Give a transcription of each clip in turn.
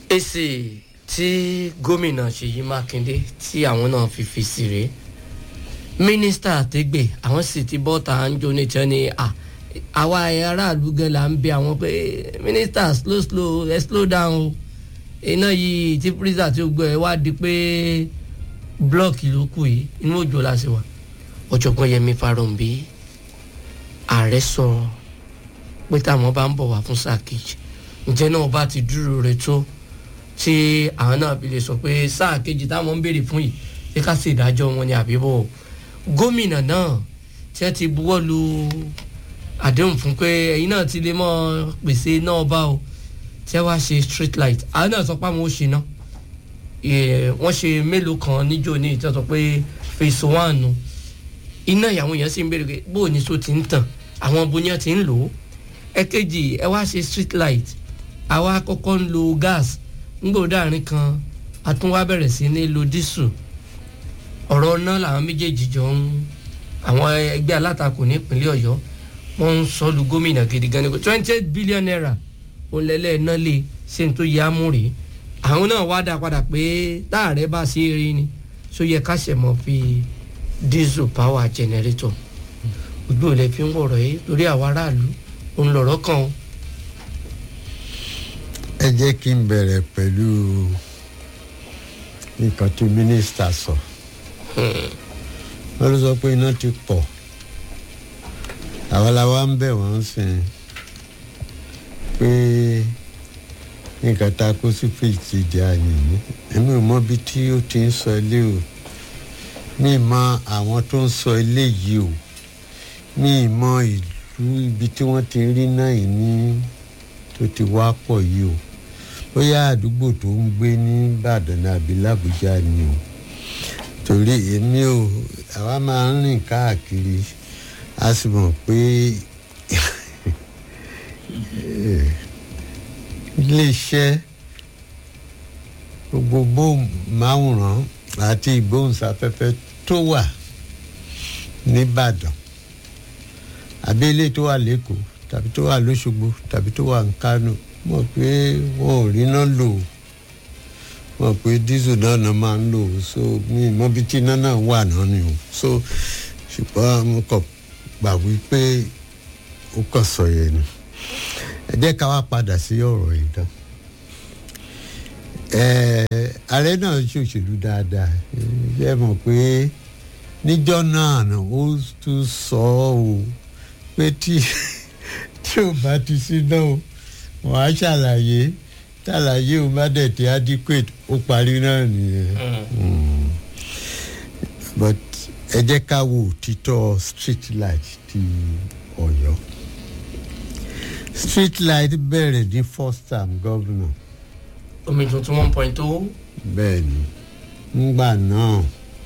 èsì tí gómìnà ṣèyí mákindé tí àwọn náà fi fi sí rèé mínísítà àtẹgbẹ àwọn sì ti bọ́ ta ń jó níjẹ́ ni à àwa aráàlú gan la ń bẹ àwọn pé mínísítà slow slow ẹ slow down o iná yìí tí pírísà tí ó gbọ́ ẹ wá di pé blọọkì ló kù yìí inú òjò la ṣe wà ọ̀jọ̀gbọ́n yẹmi farounbi ààrẹ sọ pé táwọn bá ń bọ̀ wá fún sáà kejì ǹjẹ́ náà bá ti dúró rẹ̀ tó tí àwọn náà fi lè sọ pé sáà kejì táwọn ń béèrè fún yìí ṣé ká sì dájọ́ wọn ni àbíbọ̀ gómìnà náà tí wọ́n ti buwọ́ lu àdéhùn fún pé ẹ̀yin náà ti lè mọ́ pèsè náà bá o tí wọ́n wá ṣe street light àwọn náà sọ pé àwọn ò ṣe náà wọ́n ṣe mélòó kan níjó ní ìtọ́ sọ pé phase one nu iná ìyàwó yẹn sì ń béèrè pé bóò ní so ti ń tàn àwọn bóyá ti ń lò ó ẹ̀kejì ẹ wá ṣe street light àwa kọ́kọ́ ń lo gas ńgbòdà àárín kan a tún wá bẹ̀rẹ̀ sí ní lo dísù ọ̀rọ̀ náà làwọn méjèèjì jọ ń àwọn ẹgbẹ́ alátakò nípínlẹ̀ ọ̀yọ́ wọ́n ń sọ lu gómìnà gidi gan ni twenty eight billion naira òǹlẹ̀lẹ̀ náà lè ṣe ní tó yẹ amúrè àwọn náà wá dá padà pé táàrẹ bá ṣe é rí ni so yẹ ká ṣẹ̀ mọ́ fi diesel power generator ojú ò lè fi ń wọ̀rọ̀ yìí lórí àwọn aráàlú òun lọ̀rọ̀ kan o ẹ jẹ́ kí n bẹ̀rẹ̀ pẹ̀lú nǹkan tí mínísítà sọ wọ́n ló sọ pé iná ti pọ̀ àwọn làwa ń bẹ̀ wọ́n sìn pé nǹkan tá a kó sí fèjì ti di àyìnbí èmi ò mọ bí tí ó ti ń sọ ilé o mi mọ àwọn tó ń sọ ilé yìí o mi mọ ìlú ibi tí wọ́n ti rí náà yìí ní tó ti wá pọ̀ yìí o bóyá àdúgbò tó ń gbé ní ìbàdàn àbí làbújá ni o torí èmi ò àwa máa ń rìn káàkiri a sì mọ̀ pé iléeṣẹ́ gbogbo gbóhùnmáwòrán àti ìgbóhùnsáfẹ́fẹ́ tó wà nìbàdàn àbí ilé tó wà lẹ́kọ̀ọ́ tàbí tó wà lóṣogbo tàbí tó wà ní kánò mọ̀ pé wọn ò ríná lò mọ̀ pé dísù náà náà máa ń lò so mi mọ̀ bí tí iná náà wà náà ni o so ṣùgbọ́n mo kàn gbà wípé ó kàn sọ yẹn ni ẹ jẹ́ ká wá padà sí ọ̀rọ̀ yìí dán ààrẹ náà ṣòṣèlú dáadáa ẹ mọ̀ pé níjọ́ náà ó tún sọ ọ́ o pé tí tí o bá ti sí náà o wọ́n á ṣàlàyé ṣàlàyé o bá dẹ̀ ti adequate ó parí náà nìyẹn but ẹ jẹ́ ká wo òtítọ́ street light ti ọ̀yọ́ street light bẹ̀rẹ̀ ní first term governor omi tuntun one point two. bẹ́ẹ̀ ni ngbà náà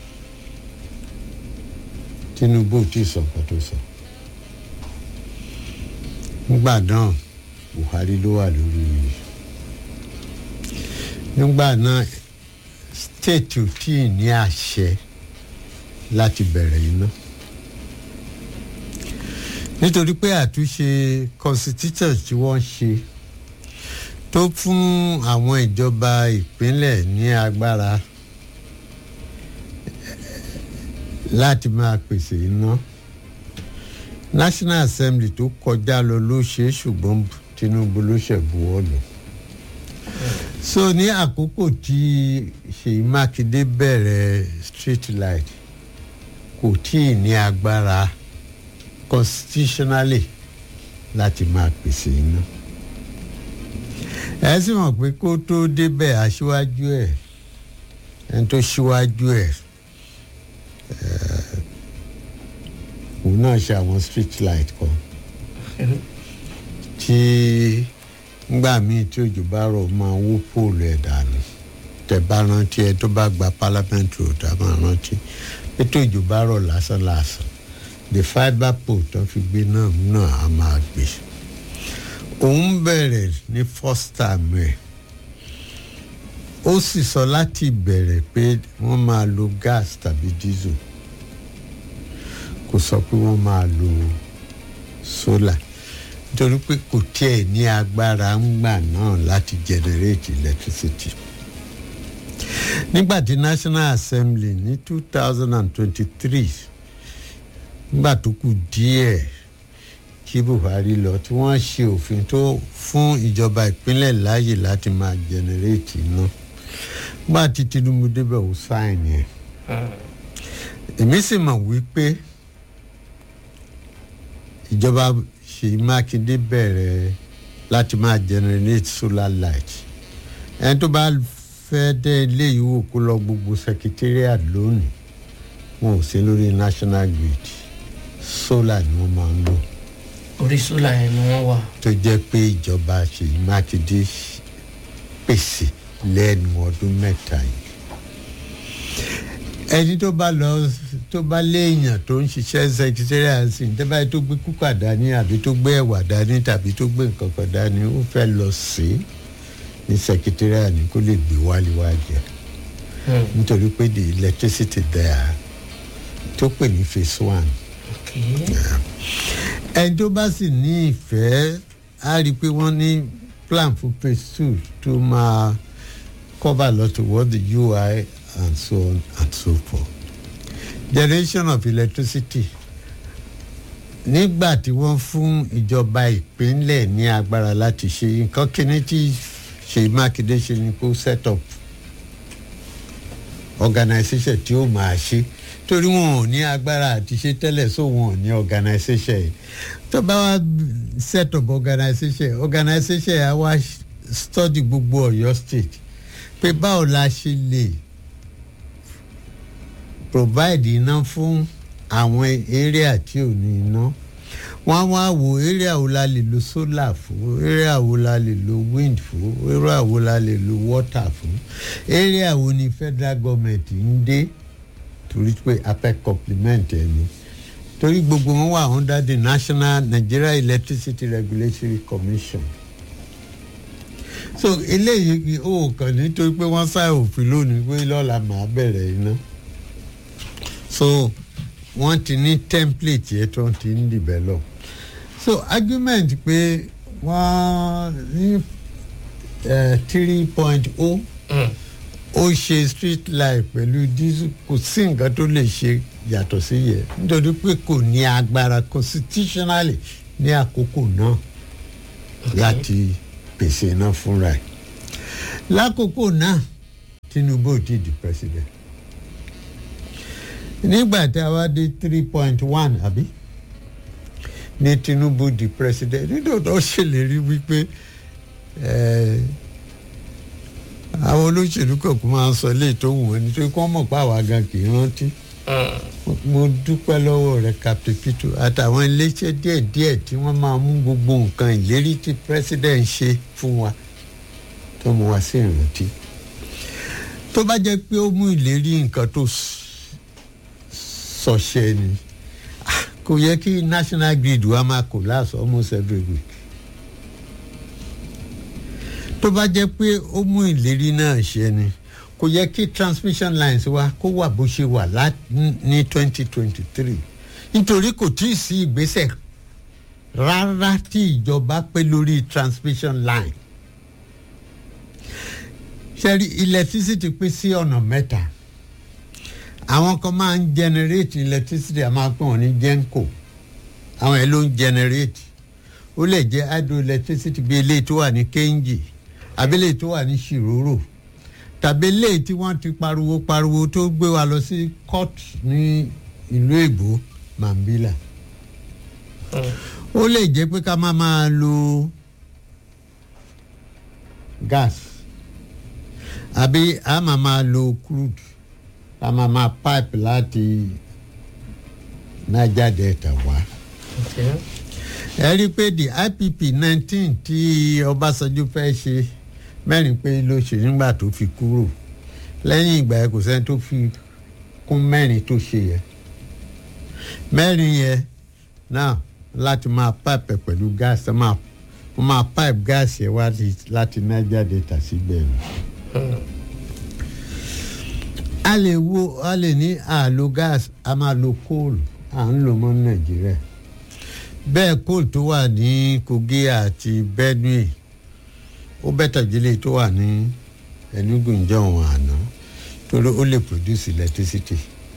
tinubu ò tí ì sọ nǹkan tó sọ ngbà náà buhari ló wà lórí nígbà náà state ò tí ì ní àṣẹ láti bẹ̀rẹ̀ iná nítorí pé àtúnṣe constitution tí wọ́n ṣe tó fún àwọn ìjọba ìpínlẹ̀ ní agbára láti máa pèsè iná national assembly tó kọjá lọ ló ṣe é ṣùgbọ́n tinubu ló ṣẹ̀bùwọ́ lọ so ní àkókò tí ṣèyí mákindé bẹ̀rẹ̀ street light kò tí ì ní agbára constitutionally láti máa pèsè iná ẹ sì mọ̀ pé kó tó débẹ̀ aṣíwájú ẹ̀ ẹni tó ṣíwájú ẹ̀ òun náà ṣe àwọn street light kan tí ngbà míì tí òjò bá rọ̀ máa wó póòlù ẹ̀ dànù tẹ bá rántí ẹ tó bá gba parliament road a máa rántí pé tó òjò bá rọ̀ lásán lásán the fibre pole tó fi gbé náà náà a máa gbé òun bẹ̀rẹ̀ ní first time ẹ̀ ó sì sọ láti ìbẹ̀rẹ̀ pé wọ́n máa lo gas tàbí diesel kò sọ pé wọ́n máa lo solar nítorí pé kò tiẹ̀ ní agbára ńgbà náà láti generate electricity nígbà tí national assembly ní two thousand and twenty-three nígbà tó kù díẹ̀ kí buhari lọ tí wọ́n ṣe òfin tó fún ìjọba ìpínlẹ̀ láàyè láti máa generate iná nígbà tí tinubu débẹ̀ ó sáìn yẹn èmi sì mọ̀ wípé ìjọba ṣèyí mákindé bẹ̀rẹ̀ láti máa generate solar light ẹni tó bá fẹ́ dé ilé yìí wò kó lọ gbogbo secretariat lónìí wọn ò sí lórí national grid solar ni wọ́n máa ń lò orí sólà yẹn ni wọ́n wà. tó jẹ́ pé ìjọba ṣèyí mákindé pèsè lẹ́nu ọdún mẹ́ta yìí ẹni tó bá lọ tó bá léèyàn tó ń ṣiṣẹ́ secretariat sí ní tẹ́báyé tó gbé kúkà dání àbí tó gbé ẹ̀wà dání tàbí tó gbé nǹkan kan dání ó fẹ́ lọ sí ní secretariat ní kó lè gbé wálé wá jẹ nítorí pé the electricity there tó pè ní phase one Okay. ẹni tó bá sì ní ìfẹ́ á rí i pé wọ́n ní plan for phase two tó máa cover lot of what the ui and so on and so forth generation of electricity nígbà tí wọ́n fún ìjọba ìpínlẹ̀ ní agbára láti ṣe nǹkan kíní tí ṣèyí mákindé ṣe ni kó set up organisation tí ó máa ṣe torí wọn ò ní agbára àti ṣe tẹ́lẹ̀ so wọn ò ní organisation yìí tó bá wá set up organisation organisation yìí á wá study gbogbo ọ̀yọ́ state pé báwo la ṣe lè provide iná fún àwọn area tí ò ní iná wọ́n wá wo area wo la lè lo solar fún area wo la lè lo wind fún area wo la lè lo water fún area wo ni federal government ń dé torí pé a fẹ́ compliment ẹ ni torí gbogbo wọn wà under the national nigeria electricity regulatory commission so eléyìí ó kàn nítorí pé wọ́n sá òfin lónìí pé lọ́la màá bẹ̀rẹ̀ iná so wọ́n ti ní template yẹn tó ti ń develop so argument pé wọ́n ní three point oh Mm. ó ṣe street light pẹ̀lú diesel kò sí nǹkan tó lè ṣe yàtọ̀ sí yẹ nítorí pé kò ní agbára constitutionally ní àkókò náà láti pèsè iná fúnra ẹ̀ lákòókò náà tinubu ò ti di president nígbà tí a wá dé three point one àbí ní tinubu di president nítorí ó ṣèlérí wípé ẹ̀ẹ́ àwọn olóṣèlú kọ̀ọ̀kan máa ń sọ ilé tó wù wọ́n nítorí kí wọ́n mọ̀ pé àwa gan kì í rántí. mo dúpẹ́ lọ́wọ́ rẹ̀ captain peter àtàwọn iléeṣẹ́ díẹ̀díẹ̀ tí wọ́n máa mú gbogbo nǹkan ìlérí tí president ṣe fún wa tó mú wa sí ìrántí. tó bá jẹ́ pé ó mú ìlérí nǹkan tó sọ̀ṣẹ́ ni kò yẹ kí national grid wa máa collapse almost every week tó bá jẹ́ pé ó mú ìlérí náà ṣe ni kò yẹ kí transmission lines wa kó wà bó ṣe wà ní twenty twenty three nítorí kò tí ì sí ìgbésẹ̀ rárá tí ìjọba pé lórí transmission line ṣẹ́rí electricity pín sí ọ̀nà mẹ́ta àwọn kan máa ń generate electricity a máa pè wọ́n ní genco àwọn ẹ̀ ló ń generate ó lè jẹ́ hydroelectricity bí eléyìí tó wà ní kéńjì àbílẹ̀ tó wà ní ṣìrórò tàbí eléyìí tí wọ́n ti pariwo pariwo tó gbé wa lọ sí court ní ìlú èbó mambila ó lè jẹ́ pé ká máa máa lo gas àbí a máa máa lo crude a máa máa pipe láti niger delta wá. Okay. ẹ rí i pé the ipp nineteen tí ọbásanjọ́ fẹ́ ṣe mẹ́rin pé ló ṣe nígbà tó fi kúrò lẹ́yìn ìgbà yẹn kò sẹ́ni tó fi kún mẹ́rin tó ṣe yẹn mẹ́rin yẹn náà láti máa pipe pẹ̀lú gas ẹ máa wọ́n máa pipe gas yẹn wá láti niger delta síbẹ̀ ni. a lè wo a lè ní àlò gas a máa lo kóòlù à ń lò mọ́ nàìjíríà bẹ́ẹ̀ coal tó wà ní kogi àti benue ó bẹ́tà jílé tó wà ní enugu njọ́hún àná torí ó lè produce electricity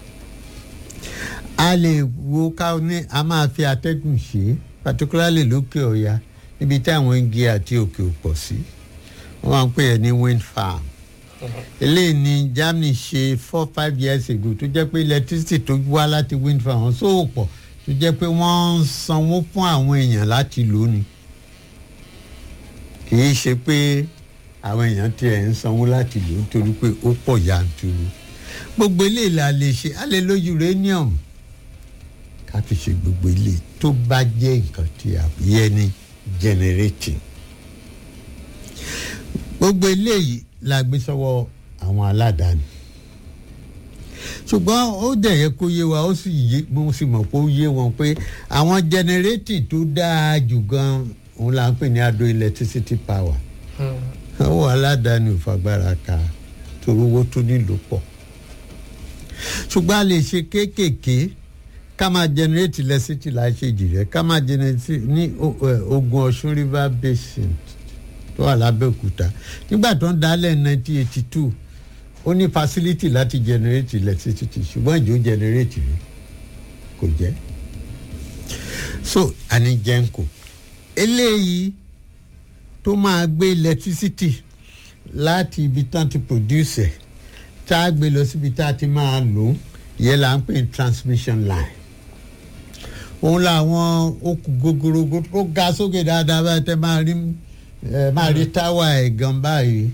a lè wo ká ní a máa fi atẹ́gùn ṣe particularly lókè ọ̀ya níbi tí àwọn igi àti òkè ò pọ̀ sí wọ́n máa ń pè é ní wind farm eléyìí ni germany ṣe four five years ago tó jẹ́ pé electricity tó wá láti wind farm wọn sóò pọ̀ tó jẹ́ pé wọ́n ń sanwó fún àwọn èèyàn láti lò ní kì í ṣe pé àwọn èèyàn tiẹ̀ ń sanwó láti lò nítorí pé ó pọ̀ yanturu gbogbo eléyìí la lè ṣe a lè lo uranium ká fi ṣe gbogbo eléyìí tó bá jẹ́ nǹkan tí a yẹ ní generating gbogbo eléyìí la gbé sọ́wọ́ àwọn aládàáni ṣùgbọ́n ó dẹ̀ yẹ kó yé wa ó sì yé mo sì mọ̀ pé ó yé wọn pé àwọn generating tó dáa jù gan òun là ń pè ní adó electricity power àwọn aládàáni ò fagbára ka torí owó tó nílò pọ̀ ṣùgbọ́n a lè ṣe kéékèèké ká máa generate electricity láṣẹ́jì rẹ̀ ká máa generate ní ogun ọ̀ṣun river basin tó wà lábẹ́òkúta nígbà tó ń dálẹ̀ nineteen eighty two ó ní facility láti generate electricity ṣùgbọ́n ìjọ generate rẹ̀ kò jẹ́ so àní jẹ́ǹkò eléyìí tó máa gbé electricity láti ibi tán ti produce ẹ̀ tá a gbé lọ síbi tá a ti máa lò ó yẹ là ń pè ní transmission line òun làwọn okùn gogorogo tó ga sókè dáadáa báyìí tẹ máa rí ẹ máa rí táwa ẹ̀ gan báyìí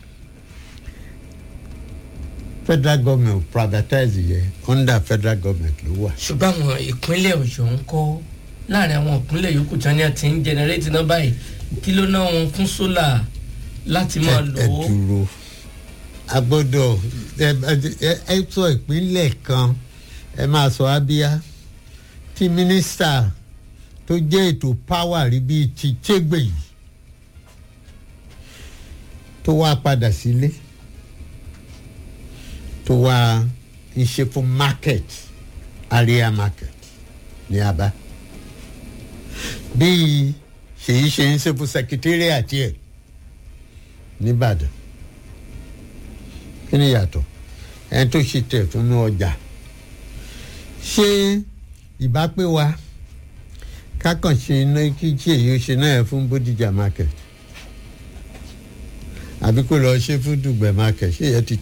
federal government privatize yẹ under federal government ló wà. ṣùgbọ́n àwọn ìpínlẹ̀ ọ̀yọ́ ń kọ́ láàrin àwọn ìpínlẹ̀ yòókù tí wọ́n ti ń jẹnẹrétì náà báyìí kí ló ná wọn fún sólà láti máa lò ẹ ó. dúró a gbọ́dọ̀ ẹ ẹ sọ ìpínlẹ̀ kan ẹ máa sọ abia tí mínísítà tó jẹ́ ètò power rí bíi ti chégbè yìí tó wá padà sílé tó wá ń ṣe fún market area market ní aba bíi ṣèyí ṣe ń ṣe fún secretariat ẹ̀ nìbàdàn kí ni yàtọ̀ ẹni tó ṣe tẹ̀ fún ní ọjà ṣé ìbápẹ́ wa kákan ṣe iná kí tí èyí ó ṣe náà fún bódìjà market àbí kó lọ ṣe fún dùgbẹ̀ market ṣé ìyẹn ti